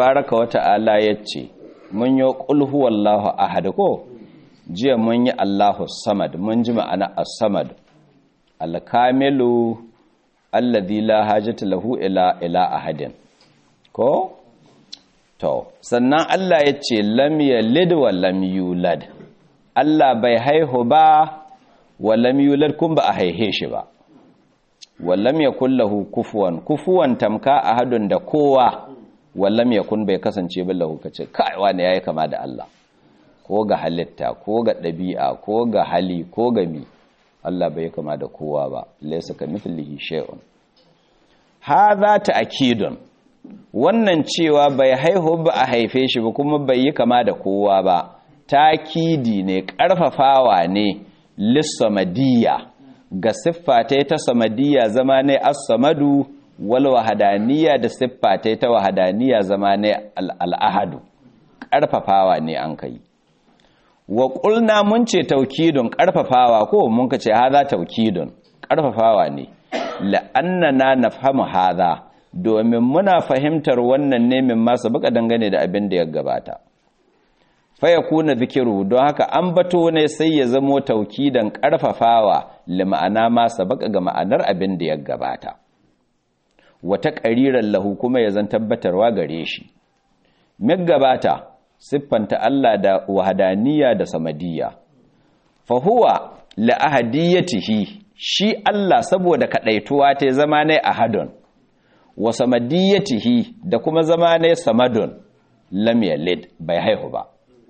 baraka wa ta'ala yace mun yi qul huwallahu ahad ko jiya mun yi Allahu samad mun ji ma'ana as-samad al-kamilu alladhi la hajata lahu ila ila ahadin ko to sannan Allah yace lam yalid wa lam yulad Allah bai haihu ba wa lam yulad kun ba a haihe shi ba wallam yakun lahu kufuwan kufuwan tamka ahadun da kowa wallam yakun bai kasance ba lahu kace kai wani yayi kama da Allah ko ga halitta ko ga dabi'a ko ga hali ko ga mi Allah bai kama da kowa ba laysa kamithlihi shay'un hadha ta'kidun wannan cewa bai haihu ba a haife shi ba kuma bai yi kama da kowa ba takidi ne karfafawa ne lissamadiyya ga siffa ta ta samadiyya zama ne as-samadu wal wahadaniya da siffa ta ta wahadaniya zama ne al-ahadu karfafawa ne an kai wa qulna mun ce taukidun karfafawa ko mun ka ce haza taukidun karfafawa ne la'annana nafhamu haza domin muna fahimtar wannan ne min masu baka dangane da abin da ya gabata faya kuna zikiru don haka an bato ne sai ya zamo taukidan karfafawa li ma'ana ma sabaka ga ma'anar abin da ya gabata wata ƙariran lahu kuma ya zan tabbatarwa gare shi mig gabata siffanta Allah da wahadaniya da samadiyya fa huwa la ahadiyatihi shi Allah saboda kadaituwa ta zama ne ahadun wa samadiyatihi da kuma zama ne samadun lam yalid bai haihu ba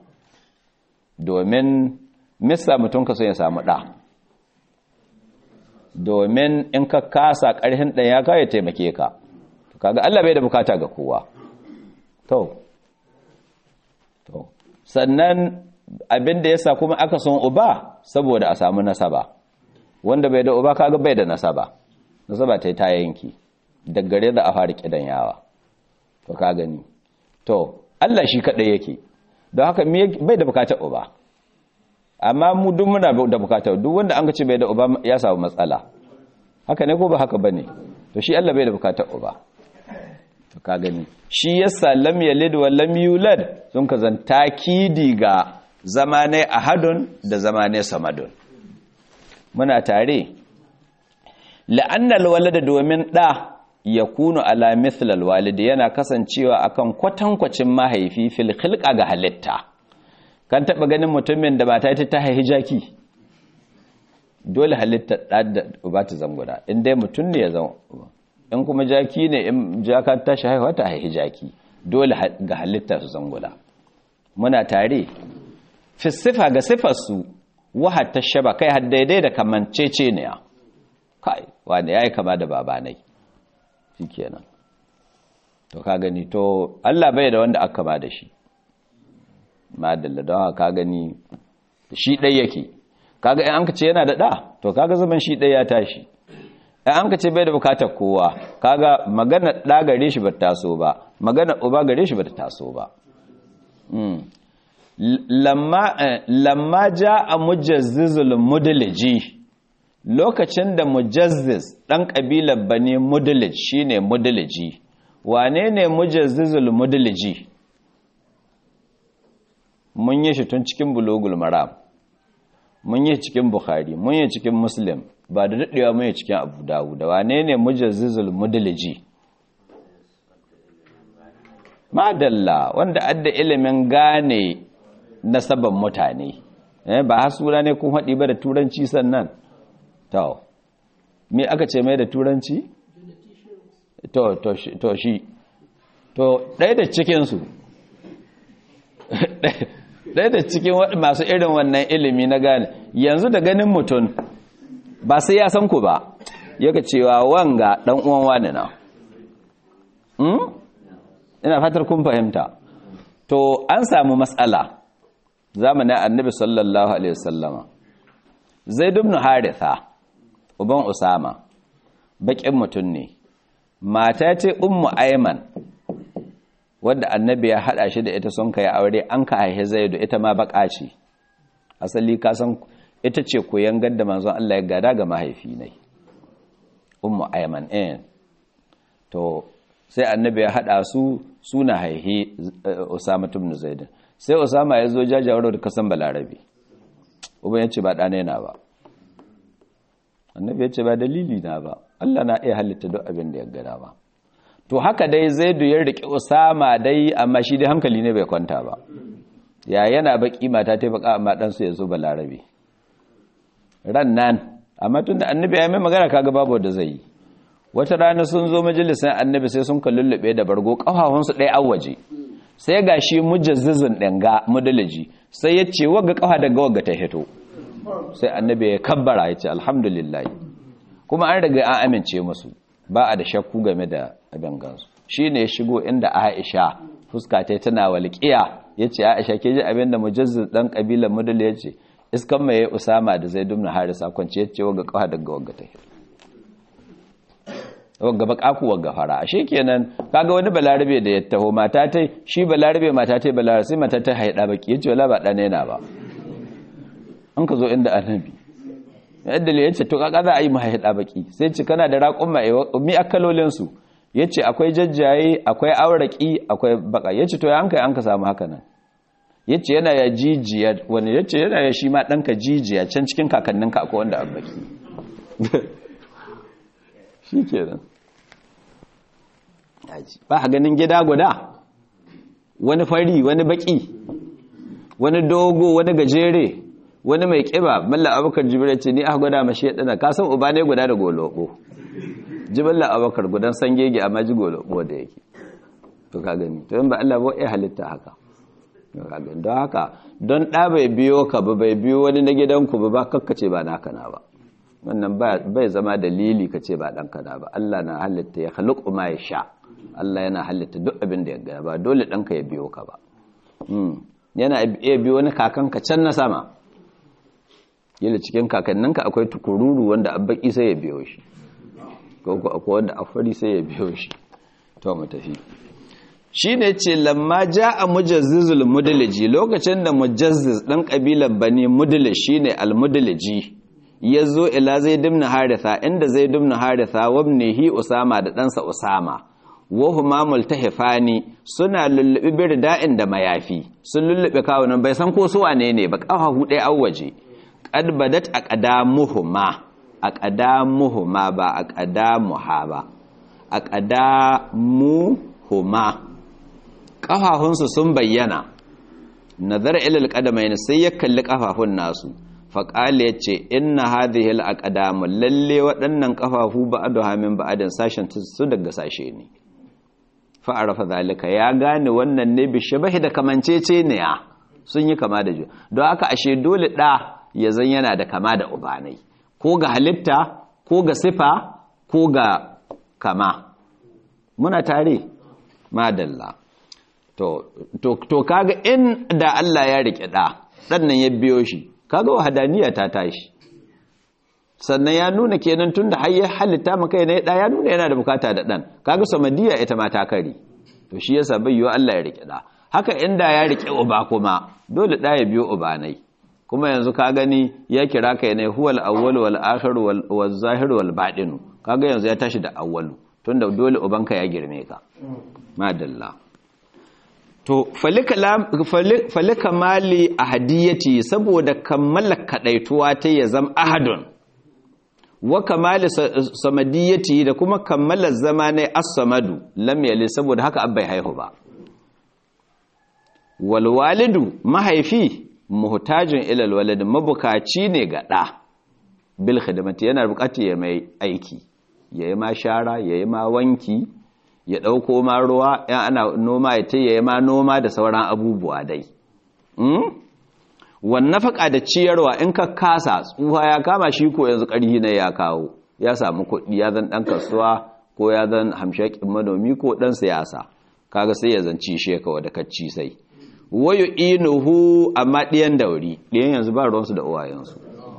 domin misa mutum ka so ya samu ɗa domin in ka kasa ƙarfin ɗan ya kawo ya taimake ka kaga Allah bai da bukata ga kowa to to sannan abin da yasa kuma aka son uba saboda a samu nasaba wanda bai da uba kaga bai da nasaba nasaba ta yi ta yanki daggare da a fara kidan yawa to ka gani to Allah shi kaɗai yake don haka bai da bukatar uba amma mu duk muna da bukatar duk wanda an ce bai da uba ya samu matsala haka ne ko ba haka bane to shi Allah bai da bukatar uba to ka gani shi yasa lam yalid wa lam yulad sun ka zan takidi ga zamane ahadun da zamane samadun muna tare la'anna alwalada domin da ya kunu ala mithlal walidi yana kasancewa akan kwatankwacin mahaifi fil khilqa ga halitta kan taba ganin mutumin da mata ta haihi jaki dole halitta da uba ta zanguda in dai mutum ne ya zama in kuma jaki ne in jaka ta shi haihuwa ta haihi jaki dole ga halitta su zanguda muna tare fi sifa ga sifarsu wahar ta shaba kai har daidai da kamancece ne ya kai wanda ya yi kama da babanai shi kenan to ka gani to Allah bai da wanda aka ba da shi madalla don ka gani shi ɗai yake kaga in an ka ce yana da ɗa to kaga zaman shi ɗai ya tashi in an ka ce bai da bukatar kowa kaga magana ɗa gare shi ba taso ba magana uba gare shi ba ta taso ba lamma ja a mujazzizul mudaliji lokacin da mujazziz ɗan ƙabilar bane mudalij shi ne mudaliji wane ne mujazzizul mudaliji mun yi shi tun cikin bulogul maram mun yi cikin bukhari mun yi cikin muslim ba da daɗewa mun yi cikin abu dawu da wane ne mujazzizul mudaliji madalla wanda adda ilimin gane nasaban mutane ba hasura ne kun haɗi ba da turanci sannan to me aka ce mai da turanci to to to shi to ɗaya da cikinsu ɗaya da cikin masu irin wannan ilimi na gane yanzu da ganin mutum ba sai ya san ku ba yaka cewa wanga ɗan uwan wani na ina fatar kun fahimta to an samu matsala zamanin annabi sallallahu alaihi wasallama zaid ibn haritha uban usama bakin mutum ne mata ce ummu ayman wadda annabi ya hada shi da ita sun kai aure an ka haihe zaidu ita ma baka ce asali ka san ita ce koyan gadda manzon Allah ya gada ga mahaifi ne ummu ayman eh to sai annabi ya hada su suna haihe Usama ibn Zaid sai Usama ya zo jajawar da kasan Balarabe uban ya ce ba ɗana yana ba annabi ya ce ba dalili na ba Allah na iya halitta duk abin da ya gada ba to haka dai Zaidu ya riƙe Usama dai amma shi dai hankali ne bai kwanta ba ya yana baki mata ta baka amma dan su ya zo Balarabe ran nan amma tunda annabi ya mai magana kaga babu da zai yi wata rana sun zo majalisar annabi sai sun kallullube da bargo ƙafafunsu ɗaya an waje sai ga shi mujazzizin ɗanga mudalaji sai ya ce wagga ƙafa daga wagga ta hito sai annabi ya kabbara ya ce alhamdulillah kuma an riga an amince musu ba a da shakku game da abin gansu shi ne ya shigo inda aisha fuska ta tana walƙiya ya ce aisha ke ji abin da mujazziz ɗan ƙabilar mudala ya ce iskan mai usama da zai dumna harisa kwanci ya ce wagga ƙafa daga wagga ta hito wagga bakaku wagga fara ashe kenan kaga wani balarabe da ya taho mata tai shi balarabe mata tai balarabe sai mata ta haida baki yace wala ba dan yana ba an ka zo inda annabi yadda le yace to kaga za a yi mu haida baki sai ce kana da raƙun mai mi akalolin su yace akwai jajjaye akwai auraki akwai baka yace to ya an kai an ka samu haka nan yace yana ya jijiya wani yace yana ya shi ma danka jijiya can cikin kakanninka akwai wanda abbaki shi kenan ba a ganin gida guda wani fari wani baki wani dogo wani gajere wani mai kiba malla abubakar jibirai ce ni aka gwada mashi ya dana kasan uba ne guda da golobo jiballa abubakar gudan sangege amma ji golobo da yake to ka gani to yin ba Allah ba ya halitta haka don haka don ɗa bai biyo ka ba bai biyo wani na gidanku ba ba kakkace ba naka na ba wannan bai zama dalili ka ce ba ɗanka na ba Allah na halitta ya halittu ma ya sha Allah yana halitta duk abin da ya gaya ba dole ɗanka ya biyo ka ba yana iya biyo wani kakanka can na sama yadda cikin kakanninka akwai tukururu wanda abbaki sai ya biyo shi ko akwai wanda afari sai ya biyo shi to mu tafi shi ne ce lamma ja a mujazzizul mudalaji lokacin da mujazziz ɗan ƙabilar bani mudalaj shi ne almudalaji ya zo ila zai dimna haritha inda zai dimna haritha wabnihi usama da ɗansa usama wahuma multahifani suna lullubi birda'in da mayafi sun lullube kawunan bai san ko su wane ne ba kafafu ɗaya an waje qad badat aqdamuhuma aqdamuhuma ba aqdamuha ba aqdamuhuma kafafun sun bayyana nazar ila alqadamain sai ya kalli kafafun nasu faƙali ya ce inna hadhihi al lalle waɗannan ƙafafu ba'adu hamin ba'adin sashen su daga sashe ne fa'arafa zalika ya gane wannan ne bishabahi da kamancece ne ya sun yi kama da juna don haka ashe dole ɗa ya zan yana da kama da ubanai ko ga halitta ko ga sifa ko ga kama muna tare madalla to to kaga in da Allah ya rike ɗa ɗan nan ya biyo shi kaga wahadaniya ta tashi sannan ya nuna kenan tunda har ya halitta maka ne da ya nuna yana da bukata da dan kaga samadiya ita ma ta kare to shi yasa bai yiwa Allah ya rike da haka inda ya rike uba kuma dole da ya biyo ubanai kuma yanzu ka gani ya kira kai ne huwal awwal wal akhir wal zahir wal batin kaga yanzu ya tashi da awwalu tunda dole ubanka ya girme ka madalla to falika mali a hadiyati saboda kammala kadaituwa ta ya zama ahadun wa kamali samadiyati da kuma kammala zama ne as-samadu lam yali saboda haka abbai haihu ba wal walidu mahaifi muhtajin ila al walid mabukaci ne ga da bil khidmati yana bukati ya mai aiki yayi ma shara yayi ma wanki ya ɗauko ma ruwa ya ana noma ya taya ma noma da sauran abubuwa dai wannan faƙa da ciyarwa in ka kasa tsuha ya kama shi ko yanzu ƙarhi na ya kawo ya samu kuɗi ya zan ɗan kasuwa ko ya zan hamshakin manomi ko ɗan siyasa kaga sai ya zanci shekawa da kacci sai wayo inuhu amma ɗiyan dauri ɗiyan yanzu ba ruwansu da uwayensu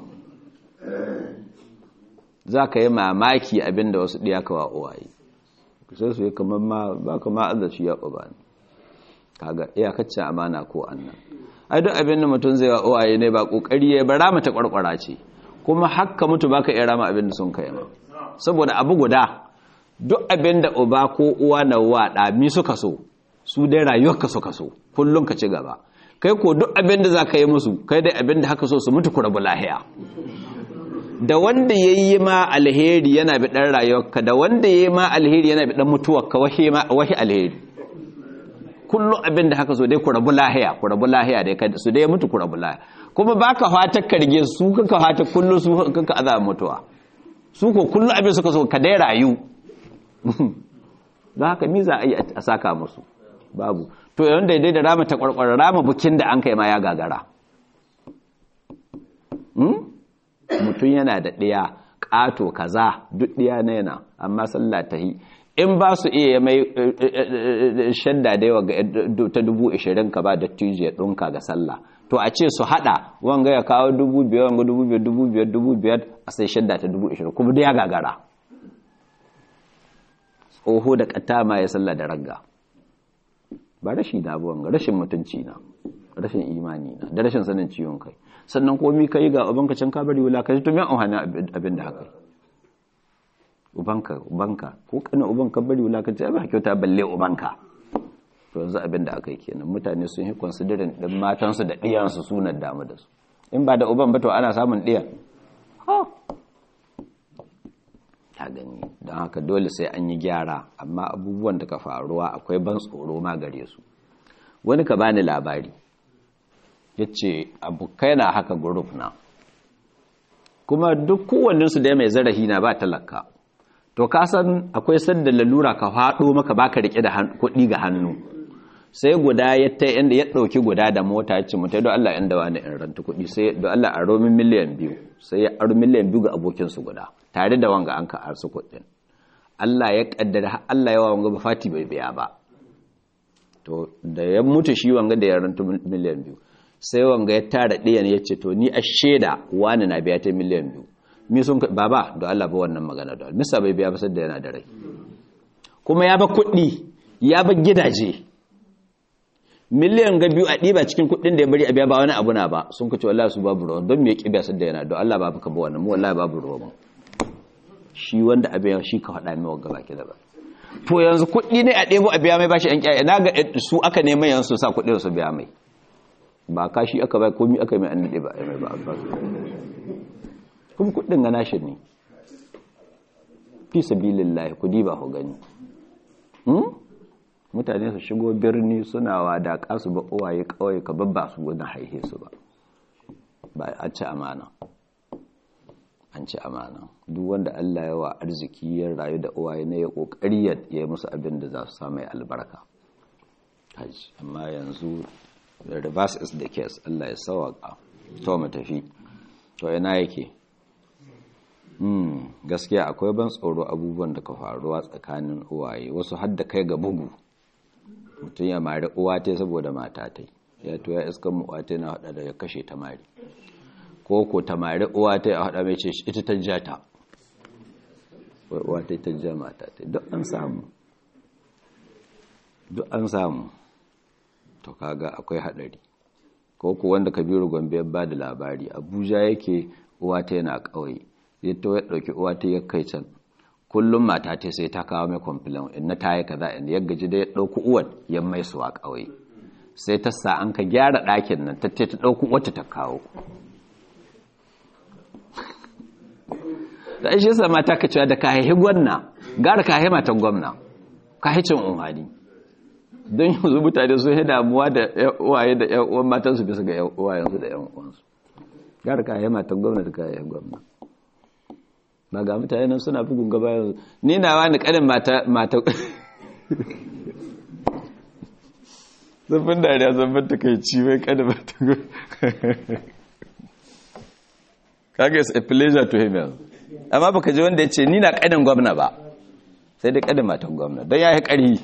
za ka yi mamaki abinda wasu ɗiya kawa uwaye sai su yi kamar ma ba ka ma azaci ya ba ne kaga iyakacin amana ko annan ai duk abin da mutum zai wa uwaye ne ba kokari ya bara mata kwarkwara ce kuma hakka mutu baka iya rama abin da sun kai ma saboda abu guda duk abin da uba ko uwa na waɗa mi suka so su dai rayuwarka suka so kullum ka ci gaba kai ko duk abin da za ka yi musu kai dai abin da haka so su mutu ku rabu lahiya da wanda ya yi ma alheri yana bi ɗan rayuwarka da wanda ya yi ma alheri yana bi ɗan mutuwarka wahi alheri kullum abin da haka so dai ku rabu lahiya ku rabu lahiya dai su dai mutu ku rabu lahiya kuma ba ka fata karge su kaka fata kullum su kaka azaba mutuwa su ko kullum abin suka so ka dai rayu don haka mi za a yi a saka musu babu to yawan daidai da rama ta kwarkwara rama bukin da an kai ma ya gagara mutum yana da ɗaya ƙato kaza duk ɗiya na yana amma sallah ta yi in ba su iya mai shadda da yawa ta dubu ashirin ka ba da tijiyar ɗunka ga sallah to a ce su haɗa wanga ya kawo dubu biyar wanga dubu biyar dubu biyar dubu biyar a sai shadda ta dubu ashirin kuma da ya gagara tsoho da ƙata ma ya sallah da ragga ba rashi da abuwan ga rashin mutunci na rashin imani na da rashin sanin ciwon kai sannan komi kai ga ubanka can ka bari wulakanci to me an abin da haka ubanka ubanka ko kana ubanka bari wulakanci ba kyauta balle ubanka to yanzu abin da aka yi kenan mutane sun yi considering din matansu da ɗiyansu sunan damu da su in ba da uban ba to ana samun ɗiyan ha ta gani don haka dole sai an yi gyara amma abubuwan da ka faruwa akwai ban tsoro ma gare su wani ka bani labari ya ce abokai na haka group na kuma duk kowanninsu da mai zarafi na ba talaka to ka san akwai sanda lalura ka haɗo maka baka rike da kuɗi ga hannu sai guda ya ta inda ya ɗauki guda da mota ya ce mutai don Allah inda wani in ranta kuɗi sai don Allah a romin miliyan biyu sai ya aro miliyan biyu ga abokinsu guda tare da wanga an ka arsu kuɗin Allah ya kaddara Allah yawa wanga ba fati bai biya ba to da ya mutu shi wanga da ya ranta miliyan biyu sai wanga ya tara ɗayan ya ce to ni a shaida wani na biya ta miliyan biyu mi sun baba da Allah ba wannan magana da misa bai biya ba sai da yana da rai kuma ya ba kuɗi ya ba gidaje miliyan ga biyu a ɗiba cikin kuɗin da ya bari a biya ba wani abu na ba sun kace wallahi su babu ruwa don me ya kibiya sai da yana don Allah babu ka ba wannan mu wallahi babu ruwa mu shi wanda abin shi ka faɗa mai wanga baki da ba to yanzu kuɗi ne a ɗebo a biya mai bashi ƴan ƙyaye na ga su aka neman yanzu su sa kuɗin su biya mai ba kashi aka bai komi aka mai annaɗe ba mai ba ba kuma kuɗin ga nashi ne fi sabilillahi kudi ba ku gani mutane su shigo birni suna wada kasu ba uwaye kawai ka babba su gudun haihe su ba ba a ci amana an ci amana duk wanda Allah ya wa arziki ya rayu da uwaye na ya kokari ya yi musu abin da za su samu albarka amma yanzu the reverse is the case Allah ya sawaka to mu tafi to ina yake hmm gaskiya akwai ban tsoro abubuwan da ka faruwa tsakanin uwaye wasu har da kai ga bugu mutum ya mari uwa ta saboda mata ta ya to ya iskan mu uwa ta na hada da ya kashe ta mari ko ko ta mari uwa ta ya hada mai ce ita ta jata uwa ta ta ja mata ta duk an samu duk an samu to kaga akwai hadari ko ku wanda kabiru gombe ya bada labari abuja yake uwa ta yana kauye ya to ya dauki uwa ta ya kai can kullum mata ta sai ta kawo mai complain in na tayi kaza in ya gaji da ya dauki uwar ya mai suwa kauye sai ta sa an ka gyara ɗakin nan ta ta dauki wata ta kawo da shi yasa mata ka cewa da ka haihi gwanna gara ka haihi matan gwamna ka haicin umhani don yanzu mutane sun yi damuwa da uwaye da yan uwan matansu bisa ga uwayensu da yan uwansu gara ka yi matan gwamnati ka yi gwamna ba ga mutane nan suna bugun gaba yanzu ni na wani kanin mata mata zafin dariya zafin ta kai ci mai kanin mata kaga is a pleasure to him yanzu amma baka ji wanda ya ce ni na kanin gwamna ba sai dai kanin matan gwamna don ya yi ƙari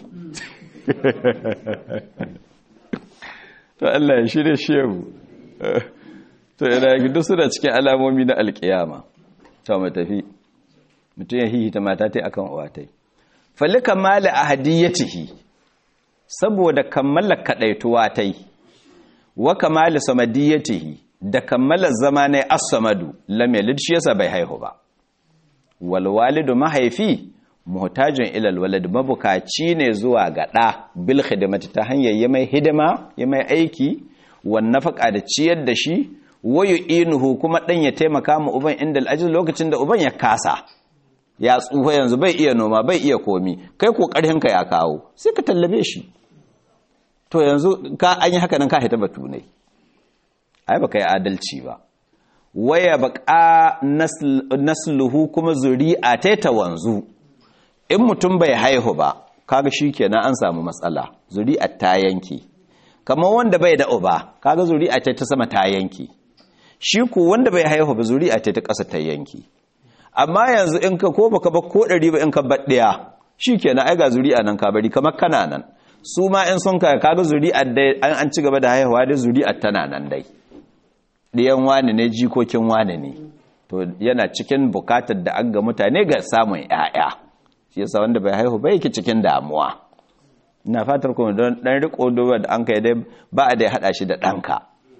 to Allah ya shirye shehu to ina duk suna cikin alamomi na alkiyama to mu tafi mutum ya hihita mata tai akan uwatai fali kamala ahadiyatihi saboda kammala kadaituwa tai wa kamala samadiyatihi da kammala zamanai as-samadu lam yalid shi yasa bai haihu ba wal walidu mahaifi muhtajin ilal walad mabukaci ne zuwa ga ɗa bil khidmati ta hanyar yi mai hidima yi mai aiki wan nafaka da ciyar da shi wayu inuhu kuma ɗan ya taimaka ma uban inda al'ajiz lokacin da uban ya kasa ya tsufa yanzu bai iya noma bai iya komi kai ko ka ya kawo sai ka tallabe shi to yanzu ka an yi haka nan ka hita batu ne ai baka yi adalci ba waya baka nasluhu kuma zuri'a ta ta wanzu in mutum bai haihu ba kaga shikenan an samu matsala zuri'a ta yanke kamar wanda bai da uba kaga zuri'a ta ta sama ta yanke shi ku wanda bai haihu ba zuri'a ta ta ƙasa ta yanke amma yanzu in ka ko baka ba ko ɗari ba in ka baɗɗaya shikenan ai ga zuri'a nan ka bari kamar kana nan su ma in sun ka kaga zuri'a dai an ci gaba da haihuwa dai zuri'a tana nan dai ɗiyan wani ne jikokin wani ne to yana cikin bukatar da an ga mutane ga samun ‘ya'ya shi yasa wanda bai haihu bai yake cikin damuwa ina fatar kuma don ɗan riko doba da an kai dai ba a dai haɗa shi da ɗanka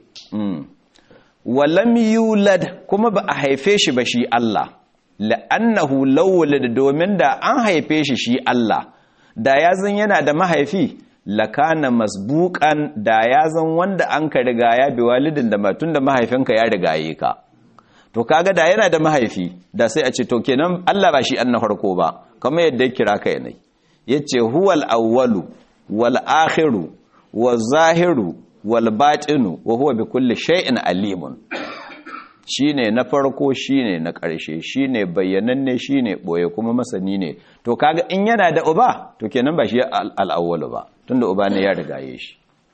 walam yulad kuma ba a haife shi ba shi Allah la'annahu lawwalad domin da an haife shi shi Allah da ya zan yana da mahaifi lakana masbuqan da ya zan wanda an ka riga ya bi walidin da matun da mahaifinka ya rigaye ka to kaga da yana da mahaifi da sai a ce to kenan Allah ba shi an na farko ba kamar yadda ya kira kai ne yace huwal awwalu wal akhiru wal zahiru wal batinu wa huwa bi kulli shay'in alimun shine na farko shine na ƙarshe shine bayyananne shine boye kuma masani ne to kaga in yana da uba to kenan ba shi al-awwalu ba tunda uba ne ya rigaye shi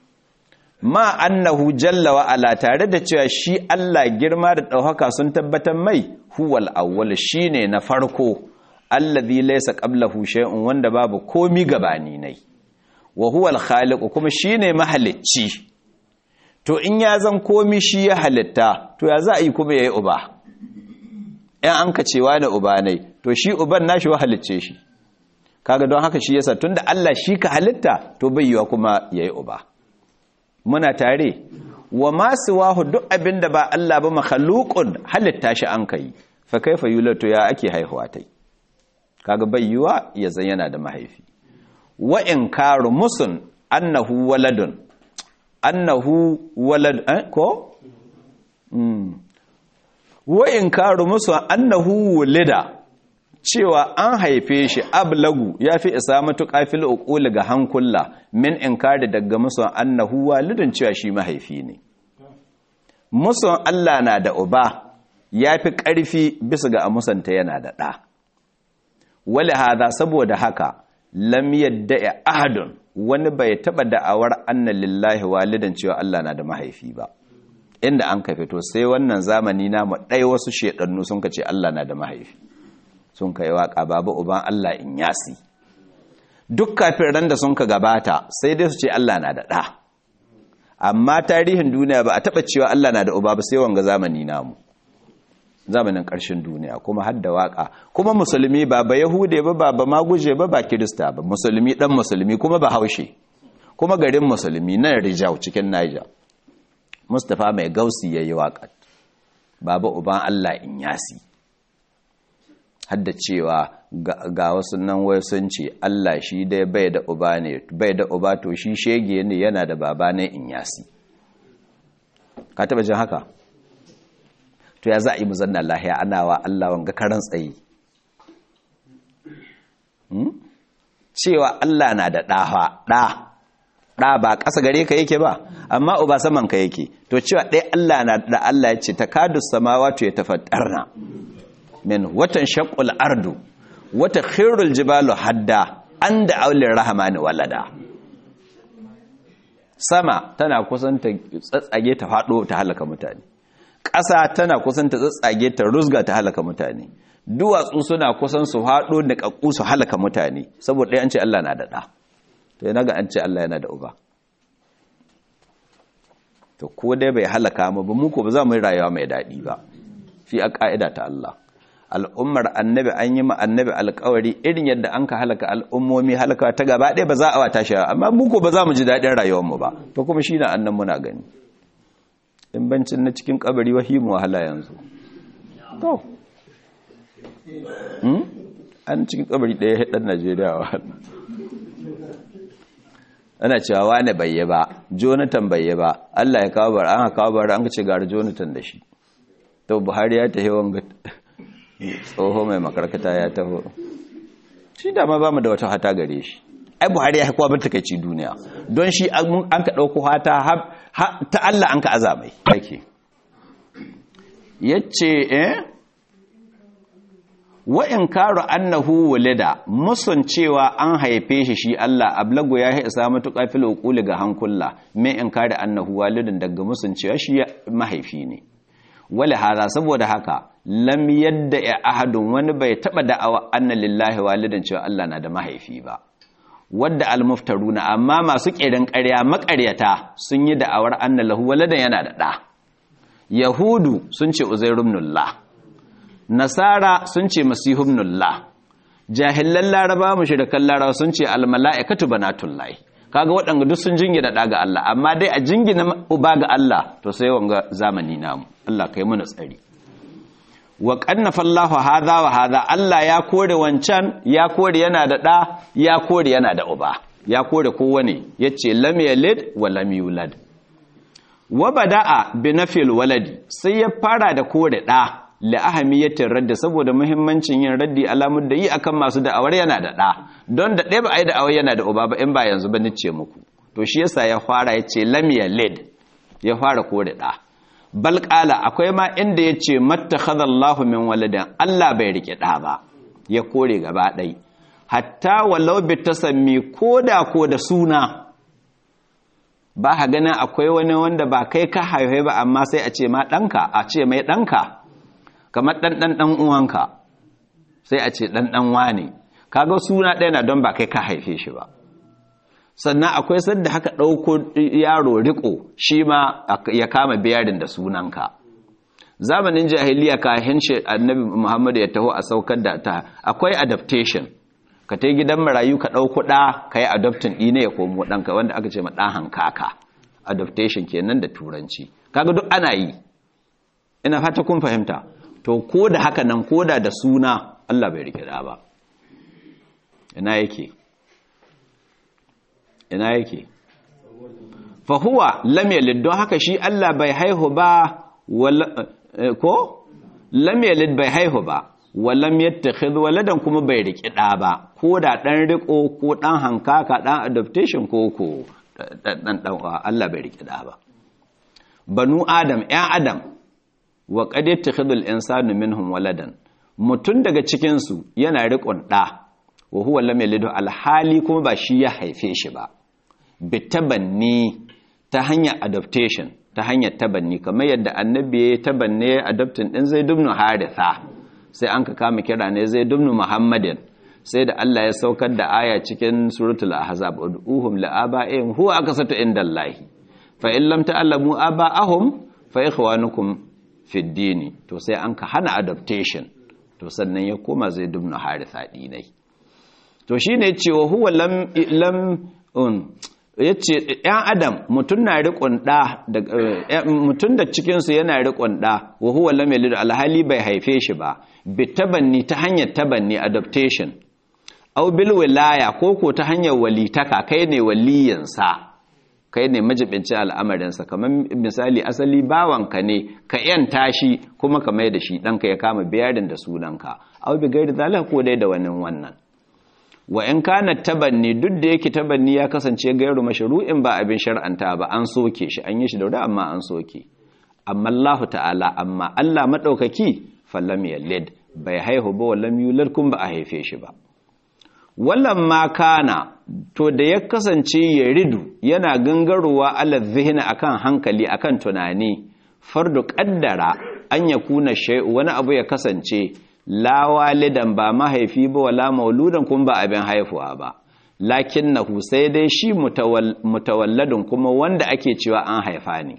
ma annahu jalla wa ala tare da cewa shi Allah girma da ɗaukaka sun tabbatar mai huwal awwal shine na farko allazi laysa qablahu shay'un wanda babu komi gabani nai wa huwal khaliq kuma shine mahalicci to in ya zan komi shi ya halitta to ya za a yi kuma yayi uba ɗan an ka cewa da uba nai to shi uban nashi wa halicce shi kaga don haka shi yasa tunda Allah shi ka halitta to bai yiwa kuma yayi uba muna tare wa masu wahu duk abin da ba Allah ba makhalukun halitta shi an kai fa kaifa yulatu ya ake haihuwa tai kaga bai yiwa ya zan yana da mahaifi wa inkaru musun annahu waladun annahu walad eh, ko mm. wa inkaru musun annahu wulida cewa an haife shi ablagu ya fi isa matuƙa fil uquli ga hankula min inkari daga musun annahu walidun cewa shi mahaifi ne musun Allah na da uba ya fi ƙarfi bisa ga amusanta yana da ɗa wale hada saboda haka lam yadda ahadun wani bai taɓa da'awar anna lillahi walidan cewa Allah na da mahaifi ba inda an ka fito sai wannan zamani namu ɗaya wasu shedannu sun ka ce Allah na da mahaifi sun kai waka babu uban Allah in yasi duk kafin ran da sun ka gabata sai dai su ce Allah na da ɗa amma tarihin duniya ba a taɓa cewa Allah na da uba ba sai wanga zamani namu zamanin ƙarshen duniya kuma har da waka kuma musulmi ba ba yahude ba ba ba maguje ba ba kirista ba musulmi dan musulmi kuma ba haushe kuma garin musulmi na rijau cikin Niger Mustapha mai gausi yayi waka baba uban Allah in yasi hadda cewa ga wasu nan wai sun ce Allah shi dai bai da uba ne bai da uba to shi shege ne yana da baba ne in yasi ka taba jin haka to ya za a yi muzanna lahiya ana wa Allah wanga karan tsayi cewa Allah na da ɗaha ɗa ɗa ba ƙasa gare ka yake ba amma uba saman ka yake to cewa ɗaya Allah na da Allah ya ce ta kadu samawa to ya tafattarna min watan shakul ardu wata khirul jibalu hadda an da aulin rahamani walada sama tana kusan ta tsatsage ta faɗo ta halaka mutane ƙasa tana kusan ta tsatsage ta rusga ta halaka mutane duwatsu suna kusan su haɗo da ƙaƙƙu su halaka mutane saboda ɗaya an ce Allah na da ɗa to yana ga an ce Allah yana da uba to ko dai bai halaka mu ba mu ko ba za mu yi rayuwa mai daɗi ba fi a ƙa'ida ta Allah al'ummar annabi an yi ma annabi alkawari irin yadda an ka halaka al'ummomi halaka ta gaba ɗaya ba za a wata shi amma muku ba za mu ji daɗin rayuwarmu ba to kuma shi na annan muna gani in bancin na cikin kabari wahimu wahala yanzu to an cikin kabari ɗaya ɗan najeriya wa ana cewa wane bai yi ba jonathan bai yi ba allah ya kawo bar an kawo bar an ce gara jonathan da shi to buhari ya taho wanga tsoho mai makarkata ya taho shi dama ba mu da wata hata gare shi ai buhari ya haikuwa barta kai duniya don shi an ka ɗauko hata ta allah an ka azamai ake yace eh wa in karu annahu walida musun cewa an haife shi shi Allah ablagu ya isa matuƙa fil uquli ga hankula me in kare annahu walidin daga musun cewa shi mahaifi ne wala hada saboda haka lam yadda ya ahadun wani bai taba da'awa anna lillahi walidan cewa Allah na da mahaifi ba wadda almuftaruna amma masu kirin ƙarya maƙaryata sun yi da'awar anna lahu waladan yana da ɗa yahudu sun ce uzairun nasara sun ce masihubnullah jahilan laraba mushrikan laraba sun ce almala'ikatu banatullahi kaga waɗanda duk sun jingina da ga Allah amma dai a jingina uba ga Allah to sai wanga zamani namu Allah kai mana tsari wa qannafa Allahu hadha wa hadha Allah ya kore wancan ya kore yana da da ya kore yana da uba ya kore kowane yace lam yalid wa lam yulad wa bada'a bi nafil waladi sai ya fara da kore da la'ahamiyatin radda saboda muhimmancin yin raddi alamun da yi akan masu da'awar yana da ɗa don da ɗaya ba a yi da'awar yana da uba ba in ba yanzu ba nice muku to shi yasa ya fara ya ce lamiya led ya fara kore ɗa balƙala akwai ma inda ya ce mattakhadallahu min waladan Allah bai rike ɗa ba ya kore gaba ɗai hatta walau bi tasammi koda ko da suna ba ha ganin akwai wani wanda ba kai ka haife ba amma sai a ce ma ɗanka a ce mai ɗanka kamar ɗanɗan ɗan uwanka sai a ce ɗanɗan wane kaga suna ɗaya na don ba kai ka haife shi ba sannan akwai sadda haka ɗauko yaro riko shi ma ya kama biyarin da sunanka zamanin jahiliya kahin shi annabi muhammadu ya taho a saukar da ta akwai adaptation ka ta gidan marayu ka ɗauko ɗa ka yi adoptin ɗine ya komo ɗanka wanda aka ce ma ɗan hankaka adaptation kenan da turanci kaga duk ana yi ina fata kun fahimta to ko da haka nan ko da da suna Allah bai rike da ba ina yake ina yake fa huwa lam yalid don haka shi Allah bai haihu ba ko lam yalid bai haihu ba walam yattakhidh waladan kuma bai rike da ba ko da dan riko ko dan hankaka dan adaptation ko ko dan dan Allah bai rike da ba banu adam ya adam wa qad yattakhidul insanu minhum waladan mutun daga cikin su yana riƙon ɗa wa huwa lam yalidu alhali kuma ba shi ya haife shi ba bitabanni ta hanyar adaptation ta hanyar tabanni kamar yadda annabi ya tabanne adoptin din Zaid ibn Haritha sai an ka kama kira ne Zaid ibn Muhammadin sai da Allah ya saukar da aya cikin suratul ahzab ud'uhum la'aba'ihim huwa akasatu indallahi fa in lam ta'lamu aba'ahum fa ikhwanukum fiddini to sai an ka hana adaptation to sannan ya koma zai dubna haritha dinai to shine cewa huwa lam lam un yace ɗan adam mutun na riƙon da mutun da cikin su yana riƙon da wa huwa lam yalid alhali bai haife shi ba bi tabanni ta hanyar tabanni adaptation aw bil wilaya ko ko ta hanyar walitaka kai ne waliyansa kai ne majibincin al'amarinsa kamar misali asali bawanka ne ka yanta shi kuma ka mai da shi ɗanka ya kama biyarin da sunanka au bi gairi zalika ko dai da wani wannan wa in kana tabanni duk da yake tabanni ya kasance gairu mashru'in ba abin shar'anta ba an soke shi an yi shi da wuri amma an soke amma Allah ta'ala amma Allah madaukaki fallam yalid bai haihu ba wallam yulad kun ba a haife shi ba wallan ma kana to da ya kasance ya ridu yana gangarowa ala zihina akan hankali akan tunani fardu kaddara an ya kuna shay'u wani abu ya kasance la walidan ba mahaifi ba wala mauludan kuma ba abin haifuwa ba lakinnahu sai dai shi mutawalladun kuma wanda ake cewa an haifa ne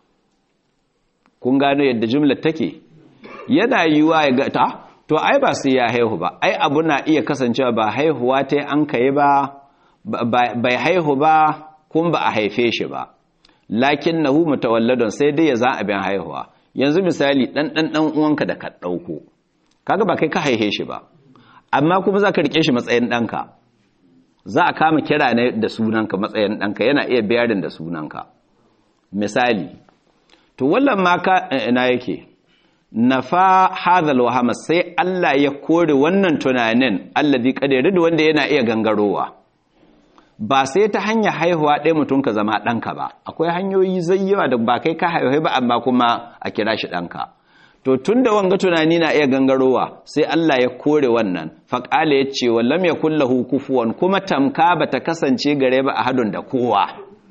kun gano yadda jumlar take yana yiwa ya ga ta to ai ba sai ya haihu ba ai abu na iya kasancewa ba haihuwa ta an kai ba bai haihu ba kuma ba a haife shi ba lakin nahu mutawalladun sai dai ya za abin haihuwa yanzu misali dan dan dan uwanka da ka dauko kaga ba kai ka haife shi ba amma kuma za ka rike shi matsayin ɗanka za a kama kira ne da sunanka matsayin ɗanka yana iya biyarin da sunanka misali to wallan ma ka ina yake nafa hadhal wahama sai Allah ya kore wannan tunanin alladhi qadara da wanda yana iya gangarowa ba sai ta hanya haihuwa ɗaya mutum ka zama ɗanka ba akwai hanyoyi zayyawa da ba kai ka haihu ba amma kuma a kira shi ɗanka to tun da wanga tunani na iya gangarowa sai Allah ya kore wannan faƙala ya ce wallam ya kullahu kufuwan kuma tamka ba ta kasance gare ba a hadun da kowa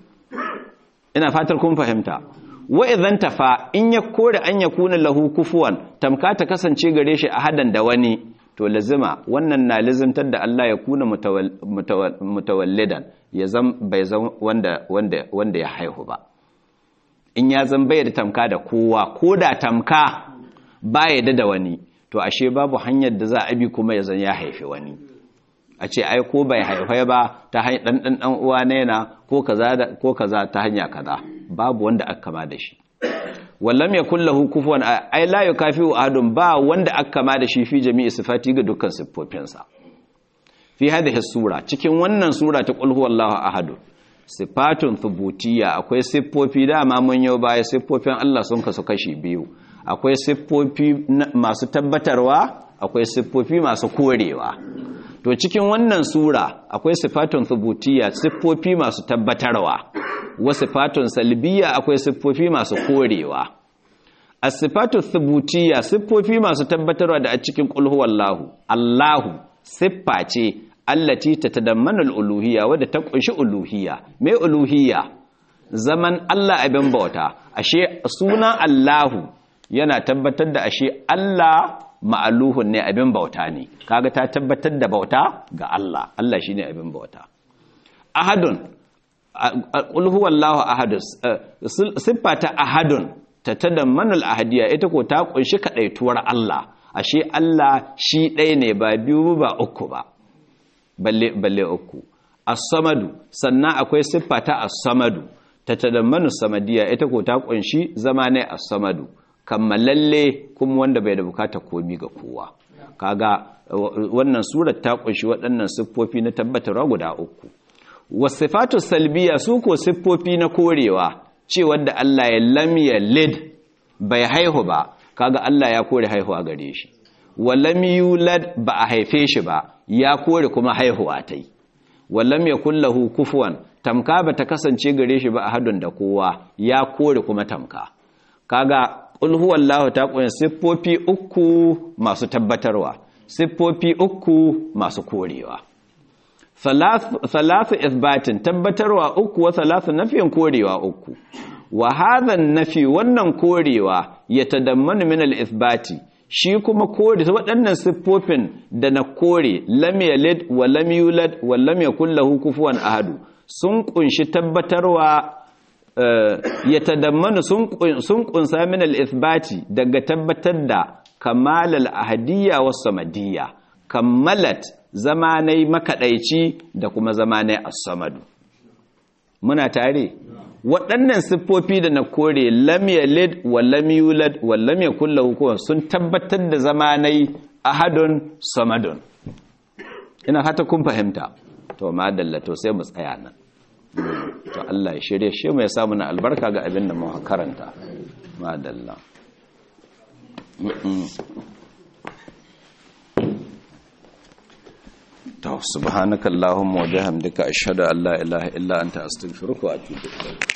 ina fatar kun fahimta wa idan tafa in ya kore an ya kuna lahu kufuwan tamka ta kasance gare shi a hadan da wani to lazima wannan na lazimtar da Allah ya kuna mutawallidan ya zam bai zan wanda wanda wanda ya haihu ba in ya zan bai da tamka da kowa ko da tamka ba ya da wani to ashe babu hanyar da za a bi kuma ya zan ya haifi wani a ce ai ko bai haifai ba ta hanyar dan dan dan uwa ne na ko kaza da ko kaza ta hanya kaza babu wanda aka kama da shi wallam yakul lahu kufuwan ai la yukafiu ahadun ba wanda aka kama da shi fi jami'i sifati ga dukkan siffofinsa fi hadhihi sura cikin wannan sura ta qul huwallahu ahad sifatun thubutiyya akwai siffofi dama mun yau baya siffofin Allah sun kasu kashi biyu akwai siffofi masu tabbatarwa akwai siffofi masu korewa to cikin wannan sura akwai sifatun thubutiyya siffofi masu tabbatarwa wa sifatun salbiyya akwai siffofi masu korewa as-sifatu thubutiyya siffofi masu tabbatarwa da a cikin qul huwallahu Allahu siffa ce allati tatadammanul uluhiyya wadda ta kunshi uluhiyya me uluhiyya zaman Allah abin bauta ashe sunan Allahu yana tabbatar da ashe Allah ma'aluhun ne abin bauta ne kaga ta tabbatar da bauta ga Allah Allah shine abin bauta ahadun qul huwallahu ahad sifata ahadun tatadammanul ahadiyya ita ko ta kunshi kadaituwar Allah ashe Allah shi ɗaya ne ba biyu ba uku ba balle balle uku as-samadu sannan akwai siffata as-samadu tatadammanu samadiyya ita ko ta kunshi zama ne as-samadu kammalalle kuma wanda bai da bukata komi ga kowa kaga wannan surar ta kunshi waɗannan siffofi na tabbatarwa guda uku wasifatu salbiya su ko siffofi na korewa cewa da Allah ya lam yalid bai haihu ba kaga Allah ya kore haihuwa gare shi walam yulad ba a haife shi ba ya kore kuma haihuwa ta yi walam yakul lahu kufuwan tamka ba ta kasance gare shi ba a hadun da kowa ya kore kuma tamka kaga qul huwallahu ta kunshi siffofi uku masu tabbatarwa siffofi uku masu korewa thalathu ithbatin tabbatarwa uku wa thalathu nafiyin korewa uku wa hadha nafi wannan korewa ya tadammanu min al-ithbati shi kuma kore waɗannan siffofin da na kore lam yalid wa lam yulad wa lam yakul lahu kufuwan ahadu sun kunshi tabbatarwa ya tadammanu sun kunsa min al-ithbati daga tabbatar da kamal al-ahadiyya was samadiyya kammalat zamanai makadaici da kuma zamanai as-samadu muna tare waɗannan siffofi da na kore lam yalid wa lam yulad wa lam yakul lahu kufuwan sun tabbatar da zamanai ahadun samadun ina hata kun fahimta to madalla to sai mu tsaya nan to Allah ya shirye shi mu ya samu na albarka ga abin da muka karanta madalla to subhanakallahumma wa bihamdika ashhadu an la ilaha illa anta astaghfiruka wa atubu ilayk